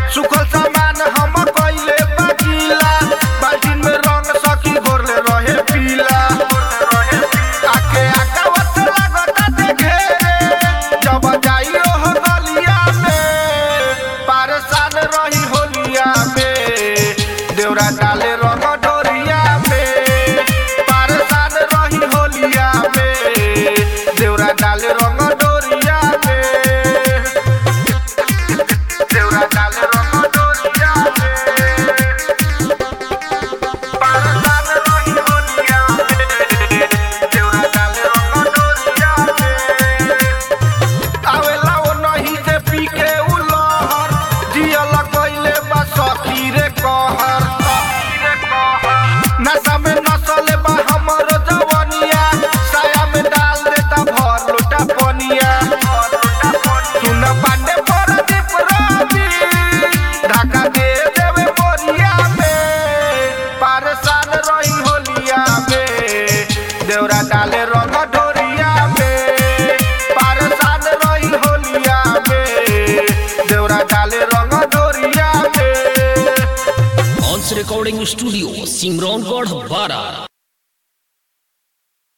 सुखल सामान हम कइले बकीला बाल्टीन में रंग सखी घोरले रहे पीला आके आकावत लागता देखे जब जाइयो हो गलिया में परेशान रही होलिया में देवरा डाले रंग डोरिया में परेशान रही होलिया में देवरा डाले रंग डोरिया में देवरा डाले रंग डोरिया में परेशान रही होलिया में देवरा डाले रंग डोरिया में आवेला ओ नहीं से पी के उ लहर जियल कइले बा सखी रे कहर नशा में नसले बा हमर जवनिया साया में डाल देता भर लोटा पनिया सुन पांडे पर दीप रवि ढाका दे देवे बोरिया में परेशान रही होलिया में देवरा डाले रंग ढोरिया में परेशान रही होलिया में देवरा डाले रंग ढोरिया में ऑन्स रिकॉर्डिंग स्टूडियो सिमरौनगढ़ बारा